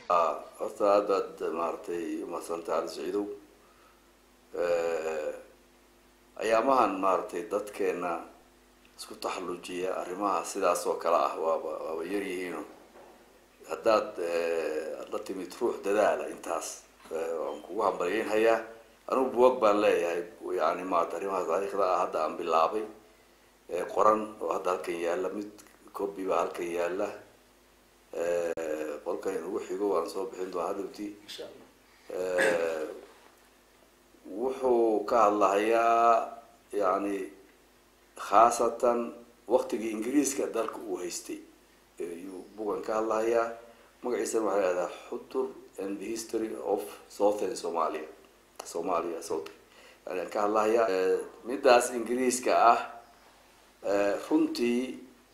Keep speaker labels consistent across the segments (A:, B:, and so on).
A: horta aad baad maaragtay umadsantay cali saciidow ayaamahan maaragtay dadkeena isku taxallujiya arrimaha sidaas oo kale ah waaba waaba yar yihiino haddaad aad la timid ruux dadaala intaas waan kugu hambalyeynhayaa anugu buwag baan leeyahay yani maarata arrimaha taariikhda ah hadda aan bilaabay qoran oo hadda halkan yaalla mid copy baa halkan yaalla qolkan inugu xigo waan soo bixin doonaa hadhowtii
B: insha allah
A: wuxuu ka hadlahayaa yani khaasatan waktigii ingiriiska dalka uu haystay ayuu bugan ka hadlahayaa magaciisana waxaa lahahdaa xutur and the history of southern somalia somalia south yani aan ka hadlahayaa midaas ingiriiska ah runtii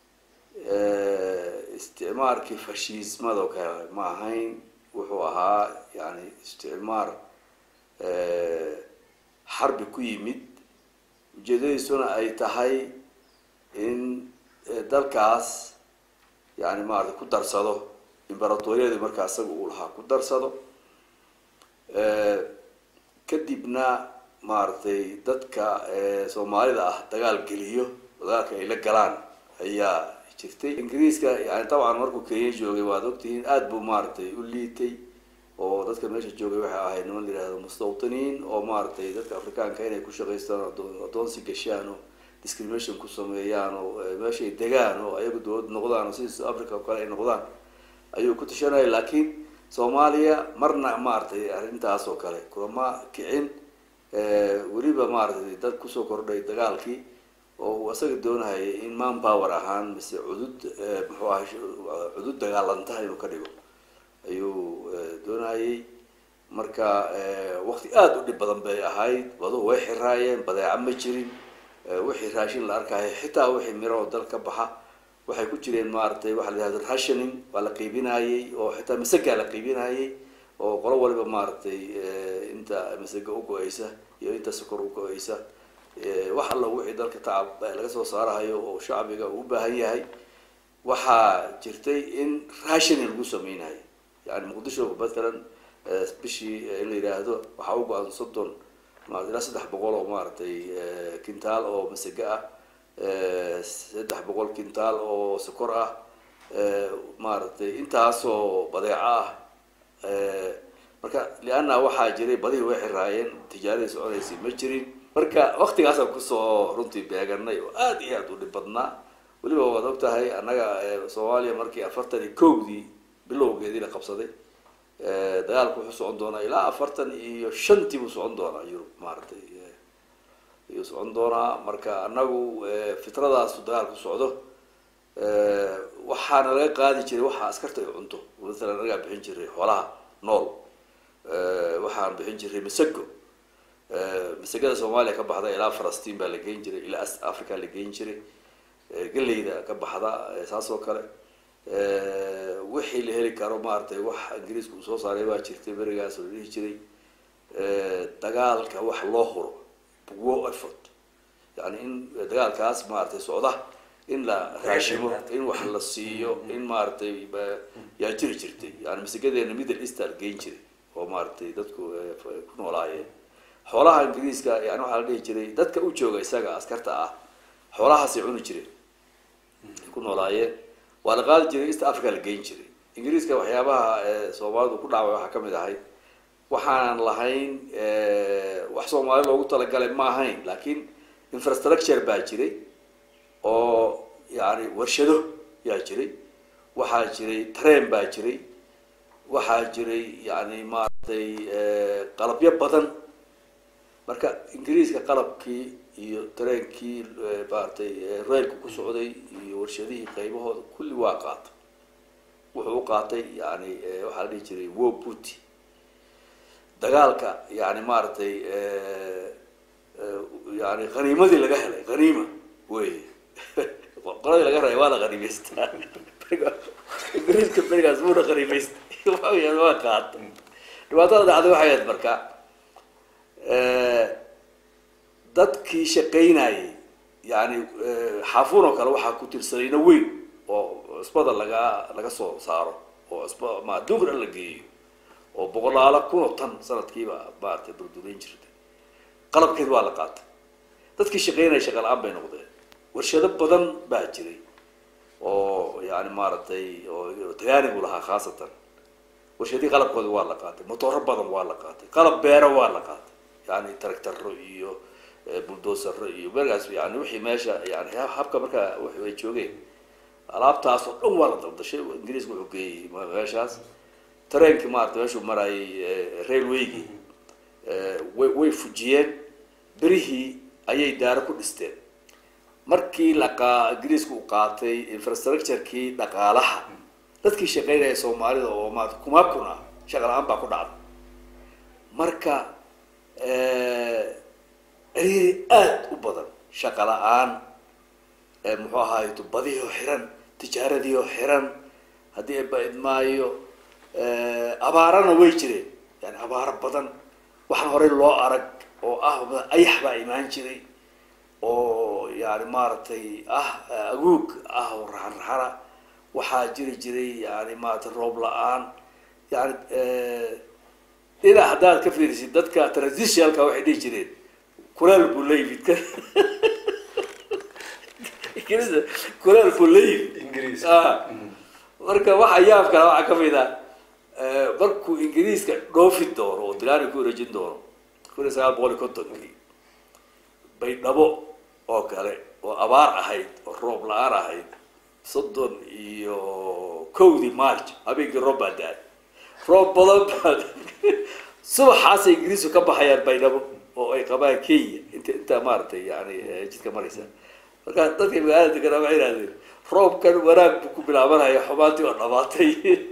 A: isticmaarkii fashiismado kale ma ahayn wuxuu ahaa yani isticmaar xarbi ku yimid ujeedadiisuna ay tahay in dalkaas yani maarata ku darsado imberatoriyadii markaa isaga uu lahaa ku darsado kadibna maaragtay dadka soomaalida ah dagaal geliyo dagaalka ay la galaan ayaa jirtay ingiriiska yani dabcan markuu kenya joogay waad ogtihiin aada buu maaragtay u liitay oo dadka meesha joogay waxay ahayd niman la yihahdo mustawtiniin oo maaragtay dadka afrikaanka inay ku shaqaystaan adoonsi gashaan oo discrimination ku sameeyaan oo meeshay degaan oo ayagu dawlad noqdaan oo sidii south africa oo kale ay noqdaan ayuu ku tashanaya laakiin soomaaliya marna maaragtay arrintaas oo kale kulama kicin weliba maaragtay dad kusoo kordhay dagaalkii oo uu isaga doonahayay in man power ahaan mise cudud muxuu ahay cudud dagaalanta inuu ka dhigo ayuu doonayay marka wakti aada u dhib badan bay ahayd baduhu way xiraayeen badeeca ma jirin wixii raashin la arkaayo xitaa wixii miro oo dal ka baxa waxay ku jireen maaragtay waxa la yihahdo rationing waa la qiibinayey oo xitaa masagaa la qiibinayey oo qolo waliba maaragtay inta masaga u go-eysa iyo inta sokor u go-eysa wax alla wixii dalka tacab laga soo saarahayo oo shacbiga uu u baahan yahay waxaa jirtay in rationing lagu sameynayo yani muqdisho matalan bishii in la yidhaahdo waxaa u go-an soddon marat ilaa saddex boqol oo maaragtay kintaal oo masage ah saddex boqol kintaal oo sokor ah maaragtay intaasoo badeeco ah marka lianna waxaa jiray badihii way xiraayeen tijaaradii soconaysay ma jirin marka waktigaasaan kusoo runtii beeganay oo aada iyo aada u dhib badnaa weliba waad og tahay annaga soomaaliya markii afartan iyo kowdii bilowgeedii la qabsaday dagaalku wuxuu socon doonaa ilaa afartan iyo shantii buu socon doonaa yurub maaragtay ayuu socon doonaa marka annagu fitradaasu dagaalku socdo waxaana laga qaadi jiray waxa askarta ay cunto masalan anagaa bixin jiray xoolaha nool waxaan bixin jiray masago masagada soomaaliya ka baxda ilaa falastiin baa la geyn jiray ilaa as africa la geyn jiray galeyda ka baxda saas oo kale wixii la heli karo maaragtay wax ingiriiska uu soo saaray baa jirtay berigaas la dhihi jiray dagaalka wax loo huro war effort yani in dagaalkaas maaragtay socda in la raashimo in wax la siiyo in maaragtay yaa jiri jirtay yani masagadeena middle easter geyn jiray oo maaragtay dadku ku noolaayeen xoolaha ingiriiska yani waxaa la dhihi jiray dadka u jooga isaga askarta ah xoolahaasay cuni jireen ay ku noolaayeen waa la qaadi jiray east africa la geyn jiray ingiriiska waxyaabaha soomaalidu ku dhacway waxaa kamid ahayd waxaanan lahayn wax soomaali loogu talagalay ma ahayn laakiin infrastructure baa jiray oo yani warshado yaa jiray waxaa jiray train baa jiray waxaa jiray yani maaragtay qalabyo badan marka ingiriiska qalabkii iyo tareenkii maaragtay reelka ku socday iyo warshadihii qaybahooda kulli waa qaatay wuxuu u qaatay yani waxaa la dhihi jiray wo buty dagaalka yani maaragtay yani haniimadii laga helay haniima wey qoladii laga rabay waa la haniimaystaa ingiriiska berigaas wuuna haniimaystay waa waa qaatay dhibaatada dhacday waxay ahayd marka dadkii shaqaynayay yani xaafuun oo kale waxaa ku tirsanayna weyn oo cusbada laga laga soo saaro oo isba ma adduunka dhan la geeyo oo boqolaalo kun oo tan sanadkiiba maaragtay burdureyn jirtay qalabkeed waa la qaatay dadkii shaqeynaya shaqa la-aan bay noqdeen warshado badan baa jiray oo yani maaragtay oo tagaanigu lahaa khaasatan warshadii qalabkooda waa la qaatay motooro badan waa la qaatay qalab beero waa la qaatay yani tractaro iyo buldosaro iyo markaas yani wixii meesha yani habka markaa ay joogeen alaabtaas oo dhan waa la daldashay ingiriiska wuxuu geeyey meeshaas tareenkii maarata meeshuu marayay railwaygii way way fujiyeen berihii ayay daaro ku dhisteen markii laqaa ingiriisku uu qaatay infrastructurekii dhaqaalaha dadkii shaqeynaya soomaalida oo maarata kuma kun ah shaqa la-aan baa ku dhacday marka ciriiri aada u badan shaqa la-aan muxuu ahaay badihii oo xiran tijaaradii oo xiran haddii ay baidmaayo abaarana way jireen yani abaaro badan waxaan horey loo arag oo ah ayax baa imaan jiray oo yani maaragtay ah aguug ah oo raxan raxana waxaa jiri jiray yani maaragtay roob la-aan yani dhinac haddaad ka fiirisid dadka transitionalka waxay dhihi jireen kuleel buu la yimid ingiriisa kuleel buu la yimid marka waxa yaab kale waxaa kamid ah markuu ingiriiska dhoofi doono oo dilaani ku wareejin doono kun iyo sagaal boqol iyo kontonkii baydhabo oo kale oo abaar ahayd oo roob la-aan ahayd soddon iyo kowdii march habeenkii roob baa da-ay roob badan baa subaxaasay ingiriisku ka baxayaan baydhabo oo ay qabaan kenya int intaa maaragtay yani jidka maraysa marka dadka magaalada deganaa waxay ihahdeen roobkan wanaag buu ku bilaabanaya xumaantii oo dhamaatay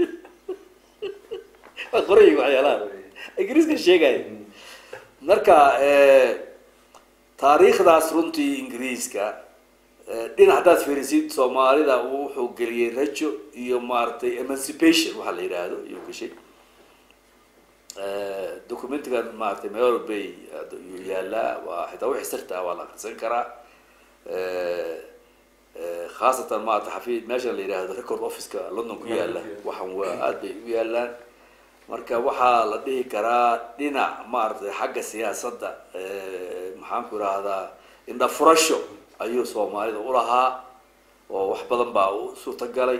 A: waa qoray waxyaalaha ingiriiska sheegaya marka taariikhdaas runtii ingiriiska dhinac haddaad fiirisid soomaalida wuxuu geliyey rajo iyo maaragtay emancipation waxaa la yidhaahdo iyo gashay documentigan maaragtay meel bay yuu yaalaa waa xitaa wixii sirta ah waa la akrisan karaa khaasatan maarata xafiid meesha la yidhaahdo record officeka london ku yaala waxaan waa aada bay u yaalaan marka waxaa la dhihi karaa dhinac maaragtay xagga siyaasadda maxaan ku idhaahdaa indha furasho ayuu soomaalida ulahaa oo wax badan baa u suurtagalay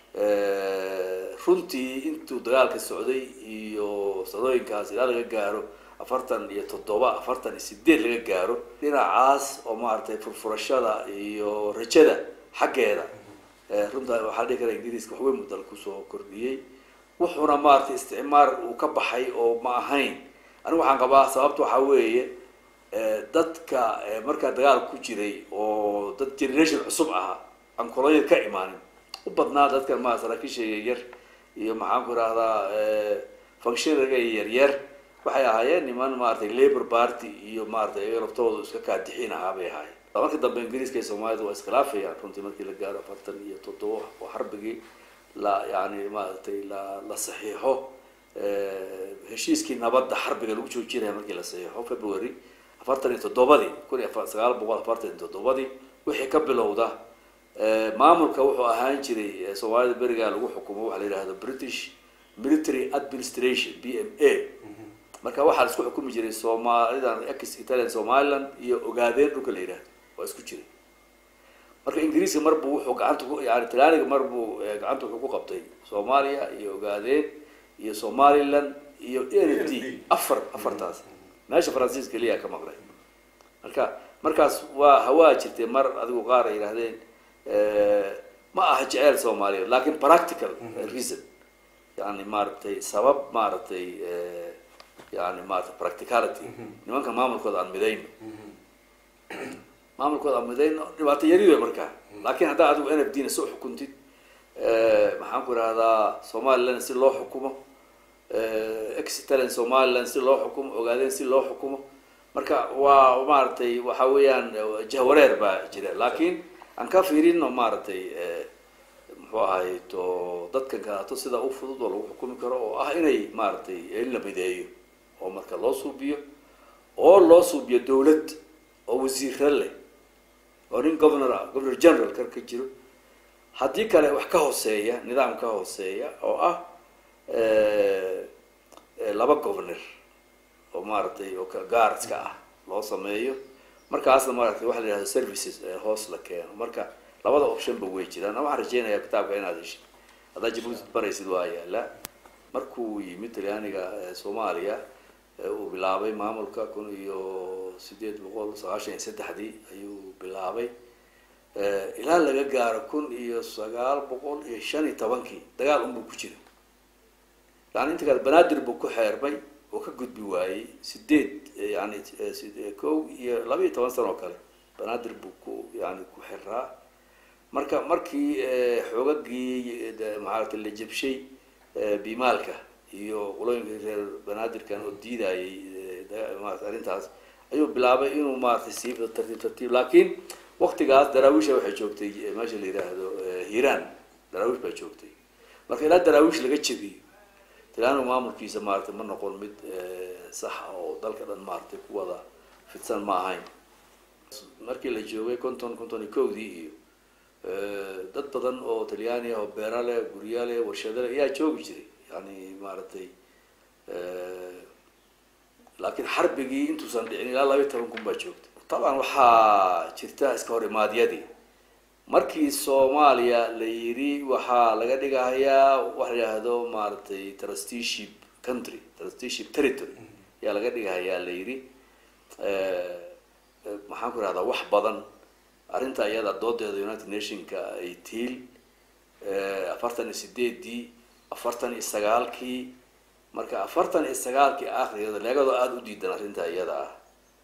A: runtii intuu dagaalka socday iyo sadooyinkaas ilaa laga gaaro afartan iyo toddoba afartan iyo sideed laga gaaro dhinacaas oo maaragtay furfurashada iyo rajada xaggeeda runta waxaa dhihi kara ingiriiska waxweyn muu dal kusoo kordhiyey wuxuuna maaragtay isticmaar uu ka baxay oo ma ahayn anigu waxaan qabaa sababta waxaa weeye dadka markaa dagaal ku jiray oo dad generation cusub ahaa aan kolonyad ka imaanin u badnaa dadkan ma saraakiisha yaryar iyo maxaan ku idhahdaa functionaga yaryar waxay ahaayeen niman maaragtay labor party iyo maaragtay iyaga laftooda iska kaadixin ahaa bay ahaayeen marka dambe ingiriiska iyo soomaalida waa iskhilaafayaan runtii markii la gaaro afartan iyo toddoba oo xarbigii la yani maaragtay la la saxiixo heshiiskii nabadda xarbiga lagu joojinaya markii la saxiixo february afartan iyo toddobadii kun iyo sagaal boqol afartan iyo toddobadii wixii ka bilowda maamulka wuxuu ahaan jiray soomaalida berigaa lagu xukumo waxa la yidhahdo british military administration b m a marka waxaa la isku xukumi jiray soomaalidan ex italian somaliland iyo ogaadeen dhulka la yidhahdo waa isku jiray marka ingiriiska mar buu wuxuu gacanta ku yani talaaniga mar buu gacanta wuxuu ku qabtay soomaaliya iyo ogaadeen iyo somaliland iyo n f d afar afartaas meesha faransiis keliya ka maqlay marka markaas waa hawaa jirtay mar adigu qaar ay yidhahdeen ma aha jeceel soomaaliyeed lakin practical reason yani maaragtay sabab maaragtay yani maarata practicality nimanka maamulkooda aan midayno maamulkooda aan midayno dhibaato yari wey markaa lakin haddaa adigu n f d na soo xukuntid maxaan ku idhahdaa somaliland si loo xukumo ex italian somaliland si loo xukumo ogaadeen si loo xukumo marka waa maaragtay waxa weeyaan jahwareer baa jira lakin aan ka fiirino maaragtay muxuu ahay to dadkan kaleato sida u fudud oo lagu xukumi karo oo ah inay maaragtay in la mideeyo oo marka loo suubiyo oo loo suubiyo dawlad oo wasiiro leh oo nin governor ah governor general kar ka jiro haddii kale wax ka hooseeya nidaam ka hooseeya oo ah laba governor oo maaragtay oo gaarska ah loo sameeyo markaasna maaragtay waxa la yihahdo services hoos la keeno marka labada optionba way jiraan waxaan rajeynayaa kitaabka inaad heshid haddaad jabuuti baraysid waa yaala markuu yimid talyaaniga soomaaliya uu bilaabay maamulka kun iyo sideed boqol sagaashan iyo saddexdii ayuu bilaabay ilaa laga gaaro kun iyo sagaal boqol iyo shan iyo tobankii dagaal unbuu ku jira yani inta kale banaadir buu ku xeermay oo ka gudbi waayey sideed yani kow iyo laba iyo toban sano oo kale banaadir buu ku yani ku xiraa marka markii xoogagii maarata la jabshay bimaalka iyo qulooyinka reer banaadirkan oo diidayay maarata arrintaas ayuu bilaabay inuu maaratay sii tartiib tartiib laakiin waktigaas daraawisha waxay joogtay meesha la yidhaahdo hiiraan daraawish baa joogtay marka ilaa daraawish laga jebiyo talyaanigu maamulkiisa maaratay ma noqon mid sax oo dalka dhan maaratay ku wada fidsan ma ahayn markii la joogay konton konton iyo kowdii iyo dad badan oo talyaani ah oo beera leh gurya leh warshado leh ayaa joogi jiray yani maaragtay laakiin xarbigii intuusan dhicin ilaa laba iyo toban kun baa joogta taban waxaa jirta iska hor imaadyadii markii soomaaliya la yidhi waxaa laga dhigahayaa waxa la yidhaahdo maaragtay trusteeship country trusteeship territory ayaa laga dhigahayaa la yidhi maxaan ku ihahdaa wax badan arrinta iyada doodeeda united nationka ay tiil afartan iyo sideedii afartan iyo sagaalkii marka afartan iyo sagaalkii akhrigeeda leegadoo aada u diidan arrinta iyada ah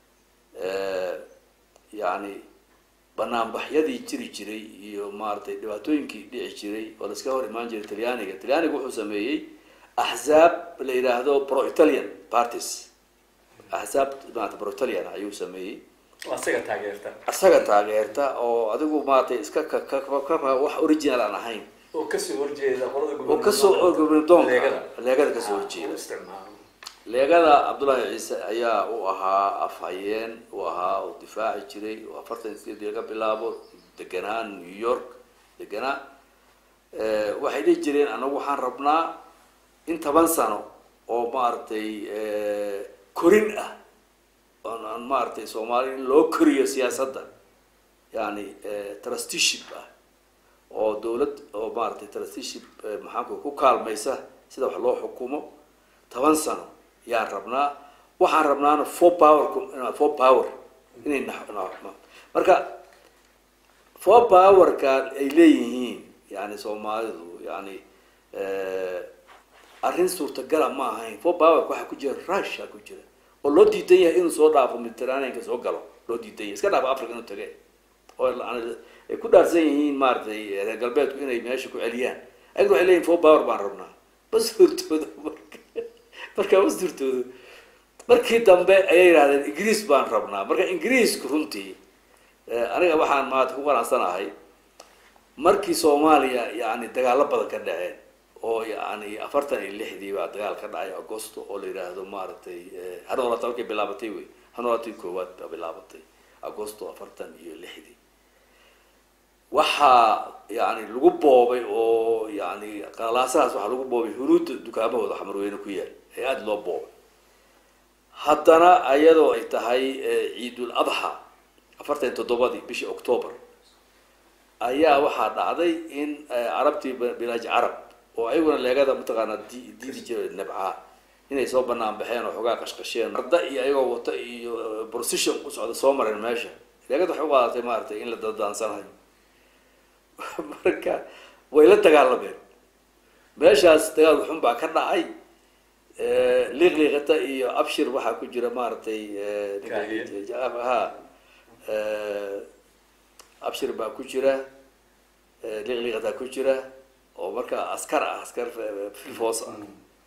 A: yani banaanbaxyadii jiri jiray iyo maaragtay dhibaatooyinkii dhici jiray oo la iska hor imaan jiray talyaaniga talyaaniga wuxuu sameeyey axzaab la yidhaahdo pro italian parties axzaab maarata pro italian ayuu sameeyey
C: asaga taageerta
A: isaga taageerta oo adigu maaragtay iska ka wax original aan ahayn
C: oo kasoo horjeeda qolada
A: oo kasoo gobnadoonka
C: Leegada.
A: leegada kasoo horjeeda
C: isticmaalo
A: leegada cabdullaahi ciise ayaa u ahaa afhayeen u ahaa oo difaaci jiray oo afartan iyo sideedii laga bilaabo deganaa new york deganaa waxay dhihi jireen anagu waxaan rabnaa in toban sano oo maaragtay korin ah oon aan maaragtay soomaaliya in loo koriyo siyaasadda yani trusteeship ah oo dawlad oo maaragtay trusteeship maxaanku ku kaalmaysa sida wax loo xukumo toban sano yaan rabnaa waxaan rabnaana four power four power inay na- na- marka four powerka ay leeyihiin yani soomaalidu yani arrin suurtagala ma ahayn four powerka waxaa ku jira russia ku jira oo loo diidan yahay inuu soo dhaafo mediterraneanka soo galo loo diidan yahay iska dhaafo africa inuu tage oo yani ay ku dhaarsan yihiin maaragtay reer galbeedku inay meesha ku celiyaan ayaguna waxay leeyihin four power baan rabnaa bas hortooda marka markaa bas hortooda markii dambe ayay yidhahdeen ingiriis baan rabnaa marka ingiriisku runtii aniga waxaan maanta ku qanacsanahay markii soomaaliya yani dagaalo badan ka dhaceen oo yani afartan iyo lixdii baa dagaal ka dhacay agosto oo la yidhaahdo maaragtay hanoolata markay bilaabatay wey hanoolatii koowaad baa bilaabatay agosto afartan iyo lixdii waxaa yani lagu boobay oo yani qalaasahaas waxaa lagu boobay hunuudda dukaamahooda xamarweyne ku yaal ee aada loo boobay haddana ayadoo ay tahay ciidul adxa afartan iyo toddobadii bishii octoober ayaa waxaa dhacday in carabtii bilaaj carab oo ayaguna leegada mataqaanaa di diidi jira nabcaa inay soo banaan baxeen oo xoogaa qashqasheen arda iyo ayagoo wata iyo procession u socda soo mareen meesha leegada waxay u qaadatay maaragtay in la dadaansanayo marka way la dagaalameen meeshaas dagaal xun baa ka dhacay liiqliiqata iyo abshir waxaa ku jira maaragtay ha abshir baa ku jira liiqliiqataa ku jira oo marka askar ah askar filfoos ah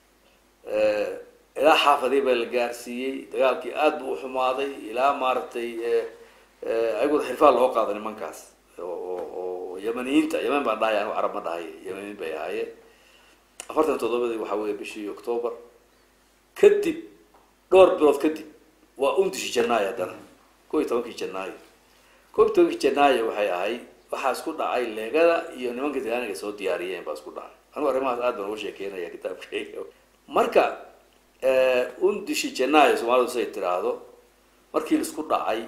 A: ilaa xaafadii baa la gaarsiiyey dagaalkii aada buu uxumaaday ilaa maaragtay ayaguna xirfaa loo qaada nimankaas oo yamaniyiinta yemen baan dhahay anigu carab ma dhahay yemaniin bay ahaayeen afartan toddobadii waxaa weeye bishii octoober kadib dhowr bilood kadib waa undishi janaayo haddana ko iyo tobankii janaayo ko iyo tobankii janaayo waxay ahayd waxaa isku dhacay leegada iyo nimanka talyaaniga soo diyaariyeen baa isku dhacay anigu arrimahaas aad baan uga sheekeynaya kitaabkayga marka undishi janaayo soomaalidu siday tiraahdo markii laisku dhacay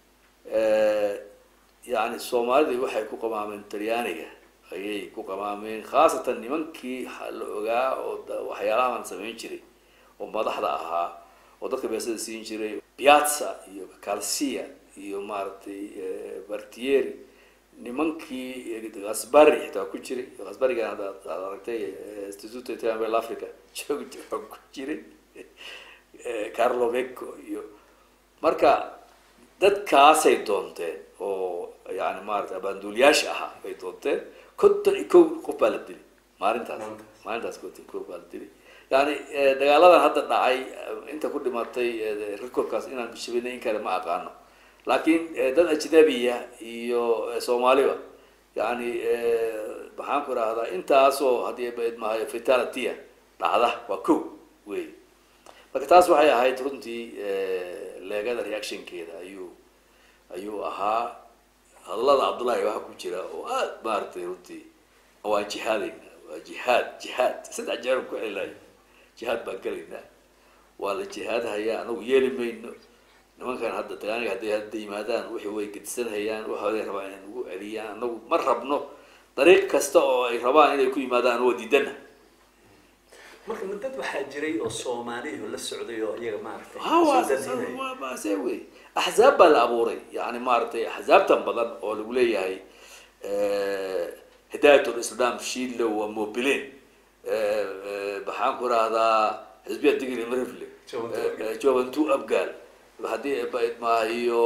A: yani soomaalidii waxay ku qamaameen talyaaniga ayay ku qamaameen khaasatan nimankii la ogaa oo waxyaalahaan samayn jiray oo madaxda ahaa oo dadka beesada siin jiray piazza iyo calcia iyo maaragtay bartieri nimankii asbari xitaa ku jiray asbarigan ad ad aragtay institute italian africa joog joog ku jiray carlo vecco iyo marka dadkaasay doonteen oo yani maarata abaanduuliyaasha ahaa bay doonteen konton iyo kow qof baa la dili maalintaas maalintaas konton kow baa la dili yani dagaaladan hadda dhacay inta ku dhimatay recordkaas inaan shabinay in kale ma aqaano laakiin dad ajnabiya iyo soomaaliba yani maxaan ku rahdaa intaasoo haddii mahayo fatalityya dhacda waa ko wey marka taas waxay ahayd runtii leegada reactionkeeda ayuu ayuu ahaa hadallada cabdullahi waxa ku jira oo aad maaragtay runtii waan jihaadayna waa jihaad jihaad saddex jeer ku celilayo jihaad baan gelaynaa waa la jihaadhayaa anagu yeeli mayno nimankan hadda talyaaniga hadday hadda yimaadaan wixii way gedisanhayaan waxooday rabaan inay nagu celiyaan anagu ma rabno dariiq kasta oo ay rabaan inay ku yimaadaan waa diidana
C: marka ma dad waxaa jiray oo soomaaliya la socday oo iyaga maaragtay
A: ha
C: soo dadinaya.
A: waa waa se wey axzaab baa la abuuray yani maaragtay axzaabtan badan oo lagu leeyahay hidaayat lislam shiilo waa mobilen maxaan ku rahdaa xisbiya digri marifle
C: Juventus Abgaal.
A: jobantu abgaal haddii maahiyo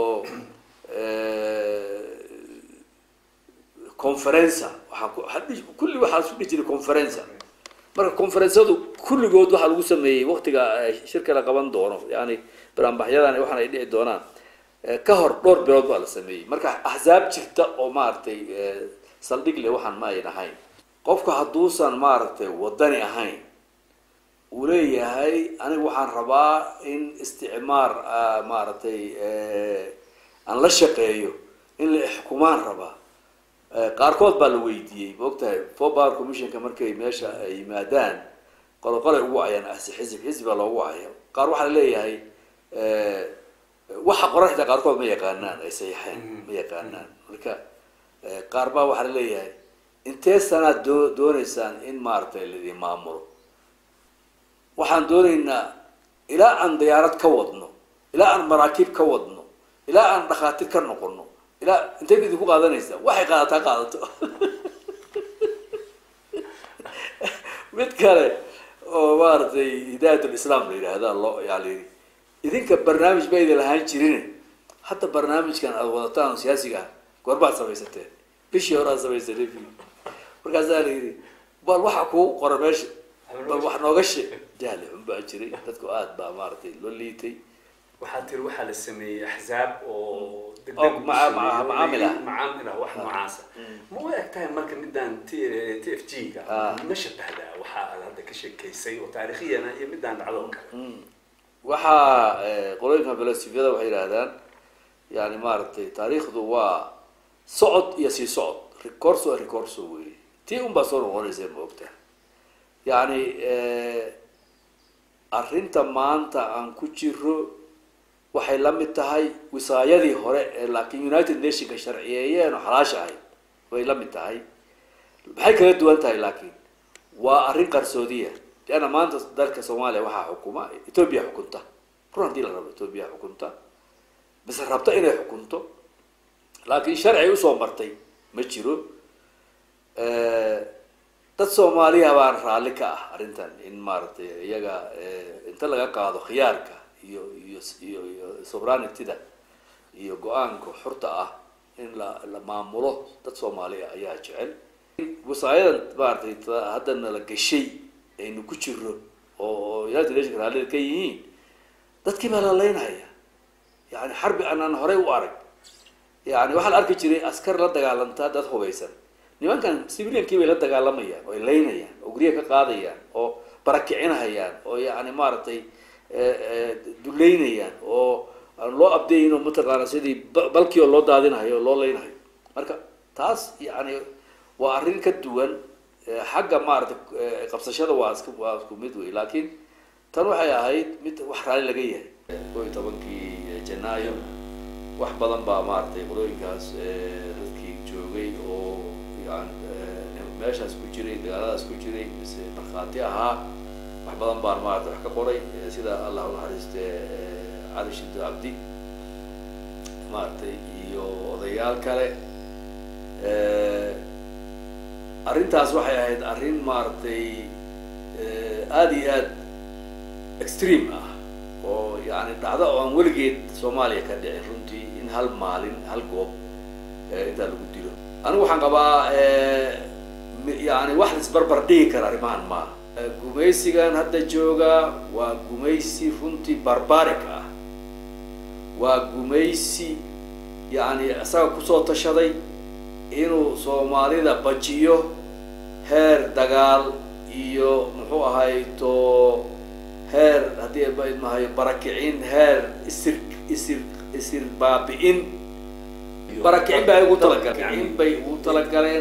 A: conferenca waxaan ku- waxaa dhihi- kulli waxaa isku dhihi jiray conferenca marka conferensadu kulligood waxaa lagu sameeyey waktiga eh, shirka la qaban doono yani baraanbaxyadan waxaan ay dhici doonaan eh, ka hor dhowr bilood baa la sameeyey marka axzaab jirta oo maaragtay eh, saldhig le waxaan ma ayn ahayn qofka hadduusan maaragtay wadani ahayn uu leeyahay aniga waxaan rabaa in isticmaar ah, maaragtay eh, aan la shaqeeyo in la ixkumaan rabaa Eh, qaarkood baa la weydiiyey maogtahay for power commissionka markay meesha ay yimaadaan qolo qolay ugu wacayaan asi xisib xisib baa loogu wacaya qaar waxaa laleeyahay eh, waxa qoran xitaa qaarkood ma yaqaanaan ay sayaxeen ma yaqaanaan marka eh, qaar baa waxaa laleeyahay intee sanaad doo dooneysaan in maaragtay laidin maamulo waxaan dooneynaa ilaa aan diyaarad ka wadno ilaa aan maraakiib ka wadno ilaa aan dhakhaatiir ka noqono ilaa intay idinku qaadanaysaa waxay qaadataa qaadato mid kale oo maaragtay hidaayat lislaam la yidhaahda loo yaa la yidhi idinka barnaamij ba idin lahaan jirin hadda barnaamijkan aada wadataan oo siyaasiga ah goorbaad samaysateen bishii hore aad samaysatay markaasaa la yidhi bal waxa kugu qora meesha bal wax nooga sheeg jahli xun baa jiray dadku aad baa maaragtay loo liitay
C: waxaa tiri waxaa la sameeyey axzaab oo degdeg
A: Oo
C: u
A: maca-
C: sameeyey,
A: maca-
C: oo
A: macaamil ah.
C: macaamil ah wax noocaasa ma u eg tahay marka midaan t t f g ga
A: Ah.
C: ma shabahdaa waxa aad hadda ka sheekaysay oo taarikhiyana iyo midaan dhacdo oo kale
A: waxaa eh, qolooyinka filosofiyada waxay yidhahdaan yani maaragtay taariikhdu waa socod iyo sii socod recorso recorso wey tii un baa soo noqonaysa ma ogta yani arrinta maanta aan ku jiro waxay la mid tahay wisaayadii hore ee laakiin united nationka sharciyeeyeen oo xalaasha ahayd way la mid tahay maxay kala duwan tahay laakiin waa arrin qarsoodiya leanna maanta dalka soomaaliya waxaa xukuma ethoobia xukunta run haddii la rabo ethoobia xukunta bise rabta inay xukunto laakiin sharci usoo martay ma jiro dad soomaaliya baan raalli ka ah arrintan in maaragtay iyaga inta laga qaado khiyaarka iyo iyo iyo iyo sovereigntyda iyo go-aanka xurta ah in la la maamulo dad soomaaliya ayaa jecel wasaayadan maaragtay ta- haddana la gashay aynu ku jiro oo oo united nationka raallida ka yihiin dadkii baa la leynaya yani xarbi aanaan horey u arag yani waxaa la arki jiray askar la dagaalantaa dad hubaysan nimankan civiliankii bay la dagaalamayaan oo ay leynayaan oo guryaha ka qaadayaan oo barakicinahayaan oo yani maaragtay duleynayaan oo aan loo abdeeyin oo mataqaana sidii ba- balkii oo loo daadinahayo oo loo leynahayo marka taas yani waa arrin ka duwan xagga maarata qabsashada waa iska waa isku mid wey laakiin tan waxay ahayd mid wax raalli laga yahay koo iyo tobankii janaayo wax badan baa maaratay qolooyinkaas dadkii joogay oo yani meeshaas ku jiray dagaaladaas ku jiray mise markhaati ahaa wax badan baan maarata wax ka qoray sida allah unaxariiste cali shido cabdi maaragtay iyo odayaal kale arrintaas waxay ahayd arrin maaragtay aada iyo aad extreme ah oo yani dhacdo oo aan weligeed soomaaliya ka dhicin runtii in hal maalin hal goob intaa lagu dilo anigu waxaan qabaa yani wax la isbarbar dhigi kara arrimahan maaha gumaysigan hadda jooga waa gumaysi runtii barbaric ah waa gumaysi yani isaga kusoo tashaday inuu soomaalida bajiyo heer dagaal iyo muxuu ahay to heer haddii mahayo barakicin heer isir isir isir baabi'in barakicin bay ugu talagaleen in bay ugu talagaleen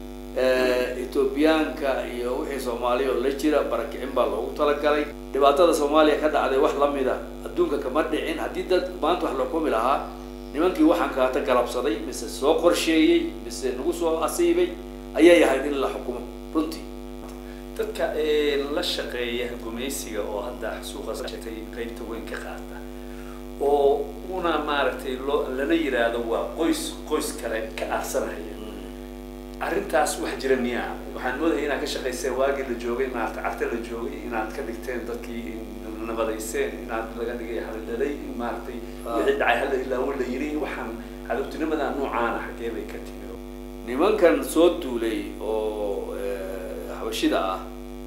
A: ethoobiyaanka iyo wixii soomaaliya oo la jira barakicin baa loogu talagalay dhibaatada soomaaliya ka dhacday wax lamid a adduunka kama dhicin haddii dad maanta wax la kumi lahaa nimankii waxaan kaata galabsaday mise soo qorsheeyey mise nagu soo asiibay ayay ahayd in la xukumo runtii
C: dadka la shaqeeya gumaysiga oo hadda suuqa sheegtay qaybta weyn ka qaata oo una maaragtay loo lana yiraahdo waa qoys qoys kale ka aarsanaya arrintaas wax jira miyaa waxaan moodaya inaad ka shaqayseen waagii la joogay maarata carte la joogay inaad ka dhigteen dadkii nabadayseen inaad laga dhigay halidhalay in maaragtay wixii dhacay hala ilaawo la yiri waxaan cadowtinimada noocaana xaggee bay ka timi
A: nimankan soo duulay oo xabashida ah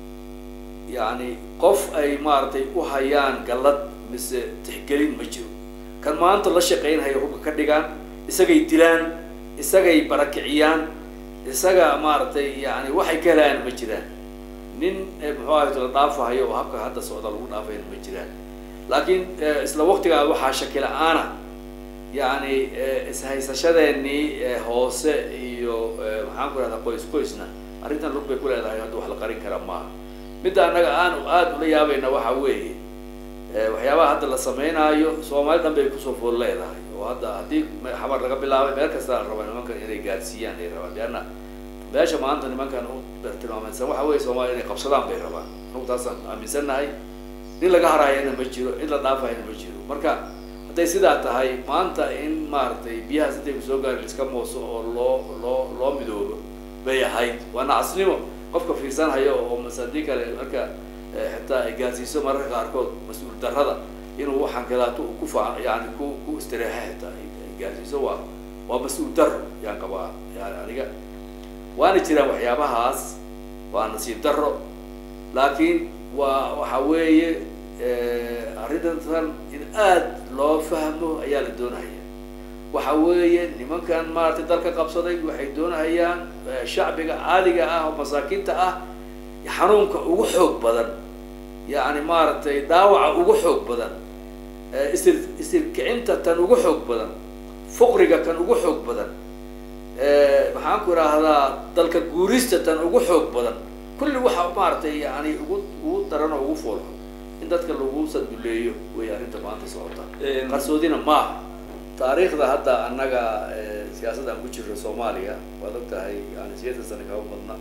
A: yacni qof ay maaragtay u hayaan gallad mise tixgelin ma jiro kan maanta la shaqaynhaya hubka ka dhigaan isagay dilaan isagay barakiciyaan isaga maaragtay yani waxay ka helayaan ma jiraan nin muxuu ahay la dhaafahayo oo habka hadda socda lagu dhaafayna ma jiraan laakiin isla waqtigaa waxaa shaki la-aana yani ishaysashadeenii hoose iyo maxaan ku rahdaa qoys qoysna arrintan lug bay ku leedahay hadda wax la qarin kara maaha midda annaga aan aada ula yaabayna waxa weeye waxyaabaha hadda la sameynaayo soomaali dhan bay kusoo fool leedahay oo hadda haddii xabar laga bilaabay meel kasta la raba nimankan inay gaadsiiyaan ay rabaan leanna meesha maanta nimankan u tilmaamaysan waxa weye soomaaliya inay qabsadaan bay rabaan anugu taasaan aaminsannahay nin laga harayana ma jiro in la dhaafayana ma jiro marka hadday sidaa tahay maanta in maaragtay biyahaas intay kusoo gaari iska mooso oo loo loo loo midoobo bay ahayd waa nacasnimo qofka fiirsanhayo oo masadii kale marka xitaa ay gaarsiiso mararka qaarkood mas-uul darrada inuu waxaan kalaato ku fa yani ku ku istireexa xitaa ay gaarsiiso waa waa mas-uul darro yaan qabaa yani aniga waana jiraan waxyaabahaas waa nasiib darro laakiin waa waxa weeye arrintan in aad loo fahmo ayaa la doonaya waxa weeye nimankan maaragtay dalka qabsaday waxay doonahayaan shacbiga caadiga ah oo masaakiinta ah xanuunka ugu xoog badan yani maaragtay dhaawaca ugu xoog badan isir isirkicinta tan ugu xoog badan fuqriga kan ugu xoog badan maxaan ku idhaahdaa dalka guurista tan ugu xoog badan kulli waxa maaragtay yani ugu ugu daran oo ugu foolxo in dadka lagu saduleeyo wey arrinta maanta socota qarsoodina maaha taariikhda hadda annaga siyaasadda aan ku jirno soomaaliya waad og tahay yani sideetan sano kaba badna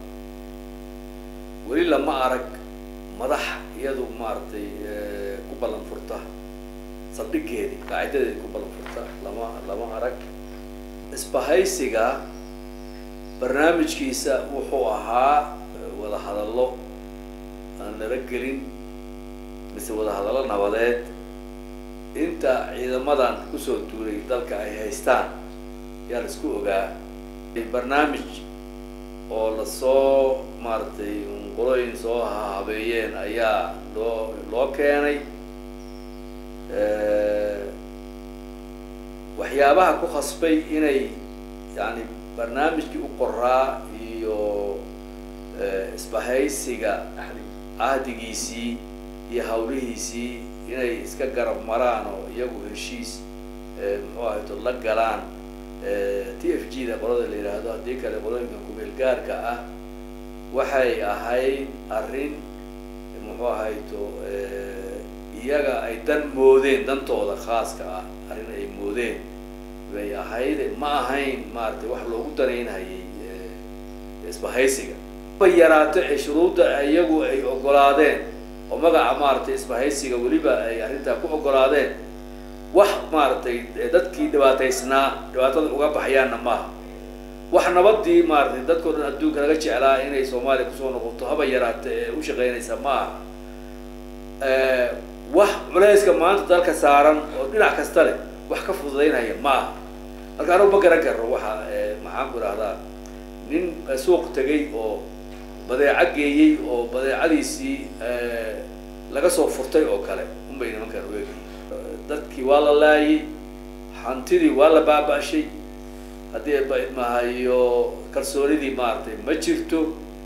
A: weli lama arag madax iyadu maaragtay ku ballan furta saldhigeedi qaacidadeedi ku ballan furta lama lama arag isbahaysiga barnaamijkiisa wuxuu ahaa wada hadallo aan nala gelin mise wada hadallo nabadeed inta ciidamadan kusoo duulay dalka ay haystaan yaa la isku ogaa barnaamij oo lasoo maaragtay qolooyin soo habeeyeen ayaa loo loo keenay waxyaabaha ku khasbay inay yani barnaamijkii u qoraa iyo isbahaysiga cahdigiisii iyo hawlihiisii inay iska garab maraan oo iyagu heshiis muxuu ahayto la galaan t f g da qolada la yidhaahdo haddii kale qolooyinka kumeel gaarka ah waxay ahayd arrin muxuu ahayto iyaga ay dan moodeen dantooda khaaska ah arrin ay moodeen bay ahayd ma ahayn maaragtay wax loogu danaynhayay isbahaysiga bay yaraato ee shuruudda iyagu ay ogolaadeen oo magaca maaragtay isbahaysiga weliba ay arrintaa ku ogolaadeen wax maaragtay dadkii dhibaataysnaa dhibaatada uga baxayaanna maaha wax nabadii maaragtay dadkao dhan adduunka laga jeclaa inay soomaaliya kusoo noqoto haba yaraata ee u shaqaynaysa maaha wax culayska maanta dalka saaran oo dhinac kasta leh wax ka fududaynaya maaha marka anugu ma garan karo waxa maxaan ku idhahdaa nin suuq tegay oo badeeco geeyey oo badeecadiisii laga soo furtay oo kale unbay nimankan ueegayeen dadkii waa la laayay hantidii waa la baaba-shay haddii mahayo kalsoonidii maaragtay ma jirto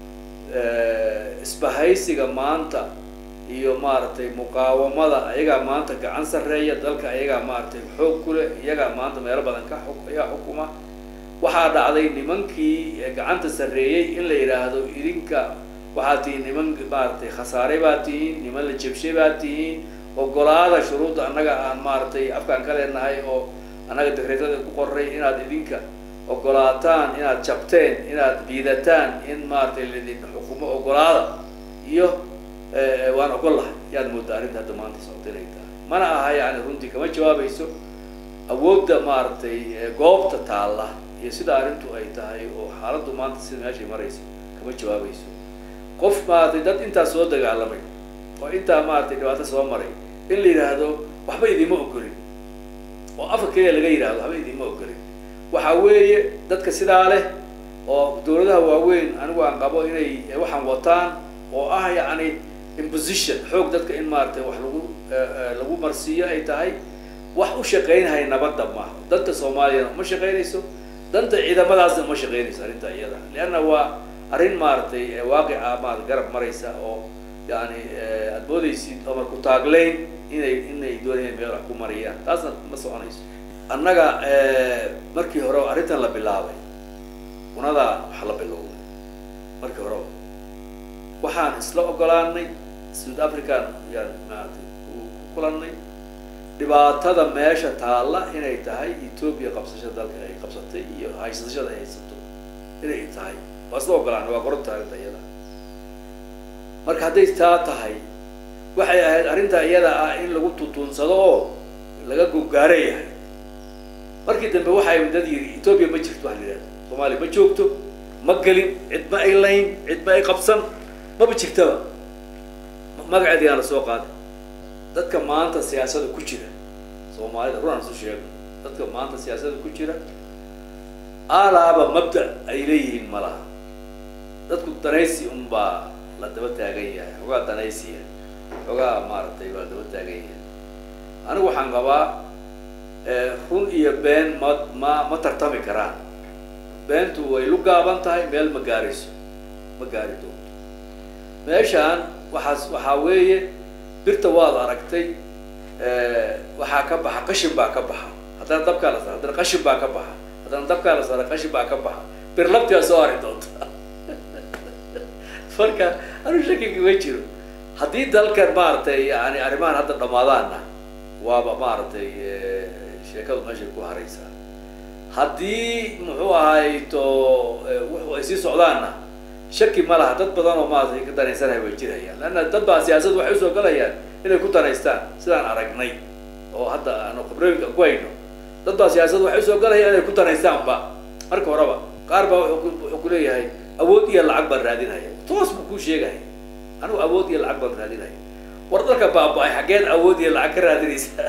A: isbahaysiga maanta iyo maaragtay muqaawamada ayagaa maanta gacan sarreeya dalka ayagaa maaragtay xoog ku leh iyagaa maanta meelo badan ka xuk ayaa xukuma waxaa dhacday nimankii gacanta sarreeyey in la yidhaahdo idinka waxaad tihiin niman maaragtay khasaare baad tihiin niman la jebshay baad tihiin ogolaada shuruudda annaga aan maaragtay afkaan ka leenahay oo annaga dekreetada ku qoray inaad idinka ogolaataan inaad jabteen inaad diidataan in maaragtay laidin xukumo ogolaada iyo waan ogol lahay yaad moodaa arrinta hadda maanta socota inay tahay mana aha yani runtii kama jawaabayso awoodda maaragtay goobta taalla iyo sida arrintu ay tahay oo xaaladdu maanta sida meeshay marayso kama jawaabayso qof maaragtay dad intaa soo dagaalamay oo intaa maaragtay dhibaato soo maray in la yidhaahdo waxba idima ogolin oo afka keliya laga yidhahdo waxba idima ogolin waxa weeye dadka sidaa leh oo dawladaha waaweyn anigu aan qabo inay waxaan wataan oo ah yacni imposition xoog dadka in maaragtay wax lagu lagu marsiiyo ay tahay wax u shaqaynhaya nabadda maaha danta soomaaliyana uma shaqaynayso danta ciidamadaasna uma shaqaynayso arrinta iyada leanna waa arrin maaragtay waaqica maarata garab maraysa oo yani aad moodaysid omar ku taagleyn inay inay doonayaan meel wax ku mariyaan taasna ma soconayso annaga markii hore arrintan la bilaabay unadaa wax la bilowday markii horeba waxaan isla ogolaanay south african yaan maaragtay ku kulannay dhibaatada meesha taalla inay tahay ethoopia qabsashada dalka ay qabsatay iyo haysashada ay haysato inay tahay waa isla ogolaanay waa qoranta arrinta iyada marka hadday taa tahay waxay ahayd arrinta iyada ah in lagu tutuunsado oo laga gogaara yahay markii dambe waxay dad yidhi ethoopia ma jirto wax la yidhahdo soomaaliya ma joogto ma gelin cid ma ay layn cid ma ay qabsan maba jirtaba magaceedii aan la soo qaaday dadka maanta siyaasada ku jira soomaalida runaan isu sheego dadka maanta siyaasada ku jira alaaba mabda ay leeyihiin ma laha dadku danaysi unbaa la daba taagan yahay xogaa danaysiya xogaa maaragtay waa daba taagan yahay anigu waxaan qabaa run iyo been ma ma ma tartami karaan beentu way lu gaaban tahay meel ma gaarayso ma gaari doonto meeshaan waxaas waxaa weeye birta waad aragtay waxaa ka baxa qashin baa ka baxa haddana dabkaa la saara haddana qashin baa ka baxa haddana dabkaa la saara qashin baa ka baxa bir labtiaa soo ari doonta marka anu shakigi ma jiro haddii dalkan maaragtay yani arrimahan hadda dhamaadaanna waaba maaragtay sheekadu meeshay ku haraysaa haddii muxuu ahay to wuxu ay sii socdaanna shaki ma laha dad badan oo maaragtay ka danaysanaya way jirayaan leanna dad baa siyaasad waxay usoo galayaan inay ku danaystaan sidaan aragnay oo hadda aanu khibrooyinka ku hayno dad baa siyaasad waxay usoo galayaan inay ku danaystaanba marka horeba qaar baa wuxuu ku leeyahay awood iyo lacag baan raadinaya toos buu kuu sheegaya anigu awood iyo lacag baan raadinaya war dalka baaba-ay xaggeed awood iyo lacag ka raadinaysaa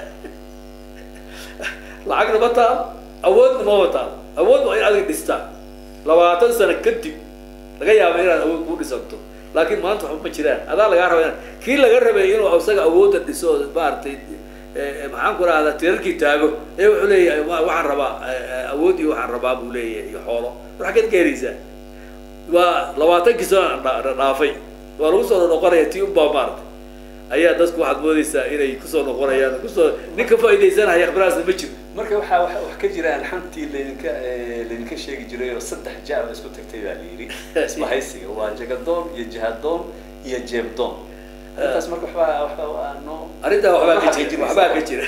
A: lacagna ma taal awoodna mama taal awood waa in adig dhistaa labaatan sano kadib laga yaaba inaad awood kuu dhisanto laakiin maanta waxba ma jiraan adaa lagaa raba ina kii laga rabay inuu isaga awoodda dhiso maaragtay maxaan ku rahdaa tirarkii taago ee wuxuu leeyahay waxaan rabaa awood iyo waxaan rabaa buu leeyahay iyo xoolo war xaggeed ka heleysaa waa labaatankii sano dhaafay waa lagu soo noqonaya tii unbaa maaragtay ayaa dadku waxaad moodaysaa inay kusoo noqonayaan kusoo nin ka faaidaysanaya khibraasna ma jiro
C: marka waxaa wax wax ka jiraan xantii laydinka eh, laydinka sheegi jiray oo saddex ja la isku tagtay baa la yidhi isbahaysiga waa jagadoon iyo jihadoon iyo jeebdoon arrintaas marka waxbaa waxbaa waa noo
A: arrintaa waxbaa ka
C: waxaa
A: jira waxbaa ka jira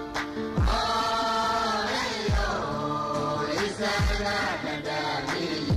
B: Oh,